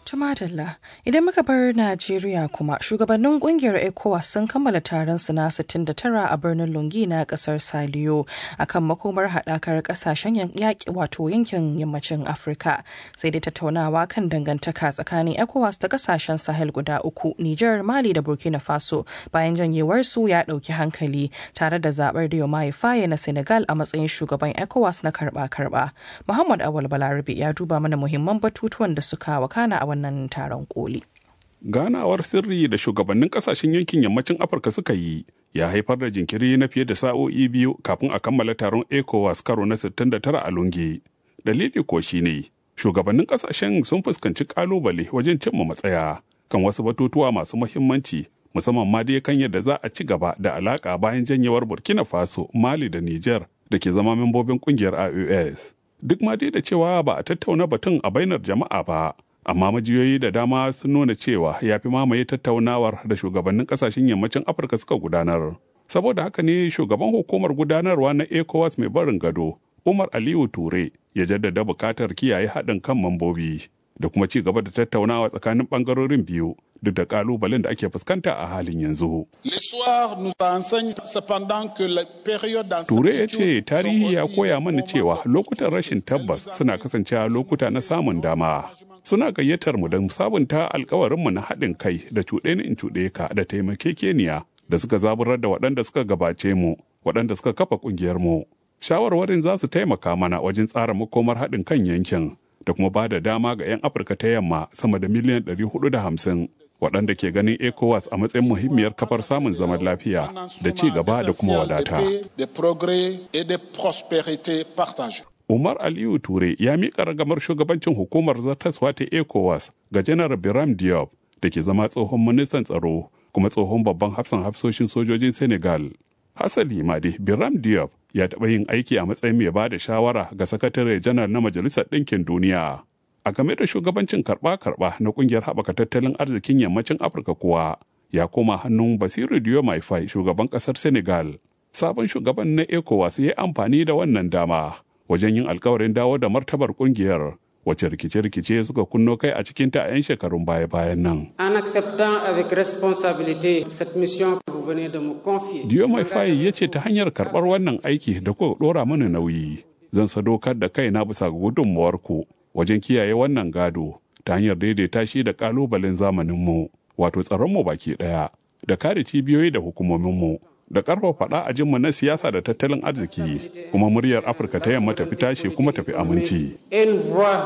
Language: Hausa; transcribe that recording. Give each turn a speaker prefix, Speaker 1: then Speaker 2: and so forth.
Speaker 1: Tumadalla, idan muka bar Najeriya kuma shugabannin kungiyar ECOWAS sun kammala taron su na 69 a birnin Lungi na kasar Saliyo akan makomar haɗakar ƙasashen yaƙi wato yankin yammacin Afirka. Sai dai tattaunawa kan dangantaka tsakanin ECOWAS da ƙasashen Sahel guda uku, Nijar, Mali da Burkina Faso bayan janyewar su ya ɗauki hankali tare da zaɓar Diomaye Faye na Senegal a matsayin shugaban ECOWAS na karɓa-karɓa. Muhammad Awal Balarabe ya duba mana muhimman batutuwan da suka wakana a wannan taron koli.
Speaker 2: Ganawar sirri da shugabannin kasashen yankin yammacin Afirka suka yi ya haifar da jinkiri na fiye da sa'o'i biyu kafin a kammala taron ECOWAS karo na 69 a Lungi. Dalili ko shine shugabannin kasashen sun fuskanci kalubale wajen cimma matsaya kan wasu batutuwa masu muhimmanci musamman ma dai kan yadda za a ci gaba da alaka bayan janyewar Burkina Faso, Mali da Niger da ke zama membobin kungiyar IOS. Duk ma dai da cewa ba a tattauna batun a bainar jama'a ba, amma majiyoyi da dama sun nuna cewa ya fi mamaye tattaunawar da shugabannin kasashen yammacin afirka suka gudanar saboda haka ne shugaban hukumar gudanarwa na ecowas mai barin gado umar aliyu ture ya jaddada bukatar kiyaye haɗin kan mambobi da kuma ci gaba da tattaunawa tsakanin ɓangarorin biyu duk da kalubalen da ake fuskanta a halin yanzu. Ture ya ce tarihi ya koya mana cewa lokutan rashin tabbas suna kasancewa lokuta na samun dama. Suna gayyatar mu don sabunta alkawarinmu na haɗin kai da cuɗe ni in cuɗe ka da taimakekeniya da suka zaburar da waɗanda suka gabace mu, waɗanda suka kafa ƙungiyar mu. Shawarwarin za su taimaka mana wajen tsara makomar haɗin kan yankin da kuma ba da dama ga 'yan Afirka ta yamma sama da miliyan 450 waɗanda ke ganin ECOWAS a matsayin muhimmiyar kafar samun zaman lafiya da ci gaba da kuma wadata. Umar Aliyu Ture ya miƙa ragamar shugabancin hukumar zartaswa ta ECOWAS ga Janar Biram Diop da ke zama tsohon ministan tsaro kuma tsohon babban hafsan hafsoshin sojojin Senegal. Hasali ma dai Biram Diop ya taɓa yin aiki a matsayin mai ba da shawara ga sakatare janar na Majalisar Ɗinkin Duniya. a game da shugabancin karba-karba na kungiyar haɓaka tattalin arzikin yammacin afirka kuwa ya koma hannun basiru diomaye faye shugaban ƙasar senegal sabon shugaban na ecowas ya yi amfani da wannan dama wajen yin alkawarin dawo da martabar kungiyar wacce rikice-rikice suka kunno kai a cikinta a 'yan shekarun baya-bayan nan.
Speaker 3: En acceptant avec responsabilité cette mission que vous venez de me confier.
Speaker 2: Diomaye Faye ya ce ta hanyar karɓar wannan aiki da kuka ɗora mana nauyi, zan sadaukar da kaina bisa ga gudunmuwarku wajen kiyaye wannan gado ta hanyar daidaita shi da kalubalen zamaninmu wato tsaronmu baki ɗaya da kare cibiyoyi da hukumominmu da ƙarfafa faɗa a jinmu na siyasa da tattalin arziki kuma muryar afirka ta yamma tafi tashi kuma tafi aminci.